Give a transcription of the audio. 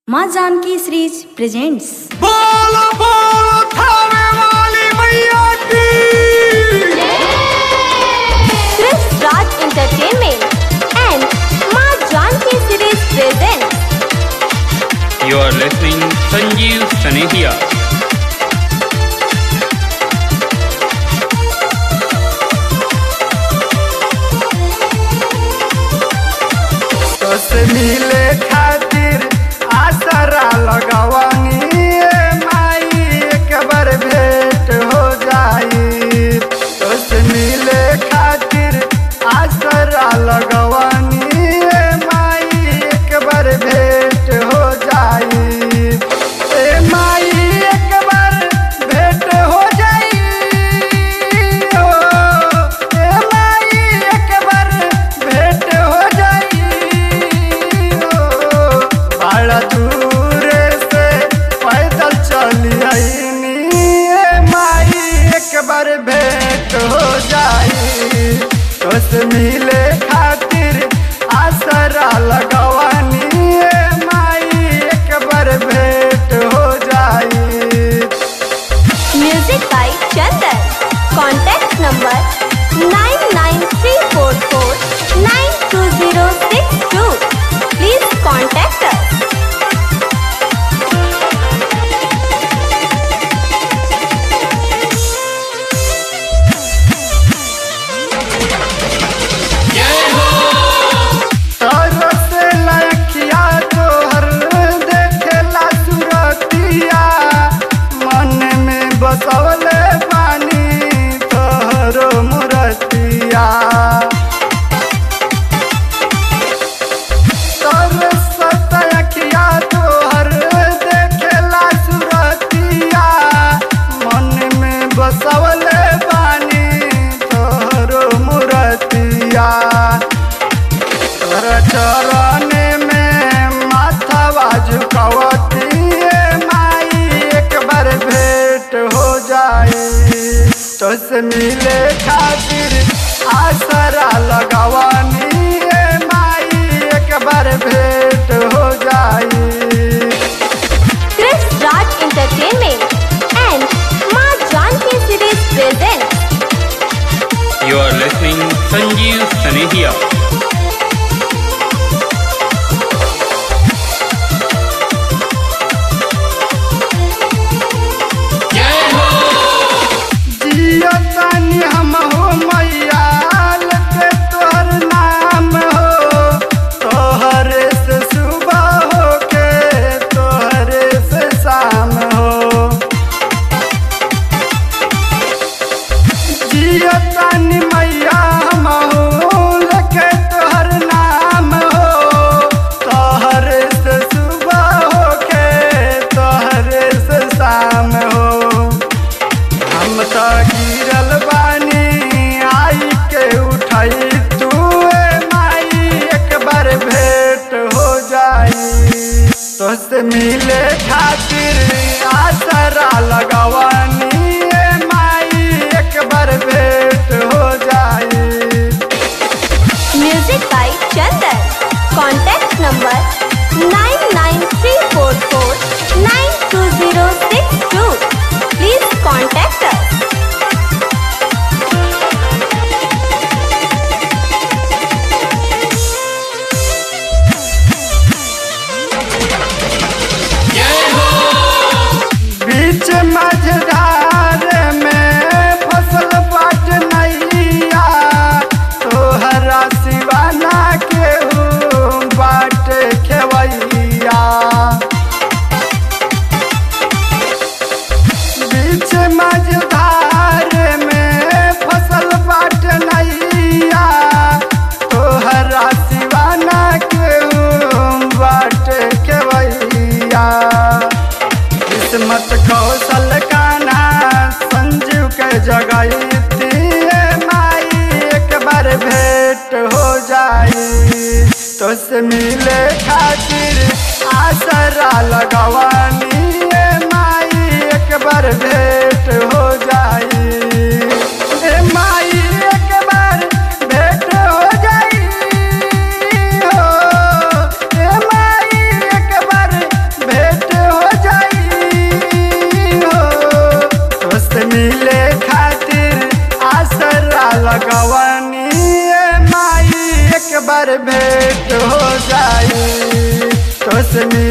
माँ Janaki series presents बोलो बोलो थावे वाली मैया की Chris Raj Entertainment and Ma Janki Series presents You are listening Sanjeev Sanehia. तोस मिले खातिर आसरा लगवानी ए माई एक बार भेंट हो जाई तोस मिले खातिर आसरा लगवानी ए माई एक बार भेंट हो जाई ए माई एक बार भेंट हो जाई हो ए माई एक बार भेंट हो जाई हो बड़ा दूर से पैदल चली आईनी ए माई एक बार भेंट हो जाई तोस मिले खातिर आसरा लगवानी ए माई एक बार भेंट हो जाई Music by Chandan. Contact number 99344 Please contact us. तारो से लखिया तोहर देखेला सुरतिया मन में बसवले पानी तोहरो मुरतिया तारो से लखिया तोहर देखेला सुरतिया मन में बसवले पानी तोहरो मुरतिया तोरा चरण में माथा झुकावती माई एक बार भेंट हो जाए तो से मिले खातिर आसरा लगवानी ए माई एक बार भेंट हो जाए Chris Raj Entertainment and Ma Janki Series presents You are listening Sanjeev Sanehia. जियो तानी हम हो मैया लेके तोहर नाम हो तोहरे से सुबह हो के तोहरे से शाम हो जियो तानी मैया हम हो लेके तोहर नाम हो तोहरे से सुबह हो के तोहरे से शाम हो हम तो गिरल बानी आई के उठाई तू ए माई एक बार भेंट हो जाई तो से मिले खातिर आसरा लगवानी ए माई एक बार भेंट हो जाई Music by Chandan. Contact number 99344 Please contact us. बीच मझधार में फसल बाट नैया तोहरा सिवाना के बाट खेवैया बीच मझधार में फसल बाट नैया तोहरा सिवाना के बाट खेवैया किस्मत कौशल बार भेंट हो जाई तोसनी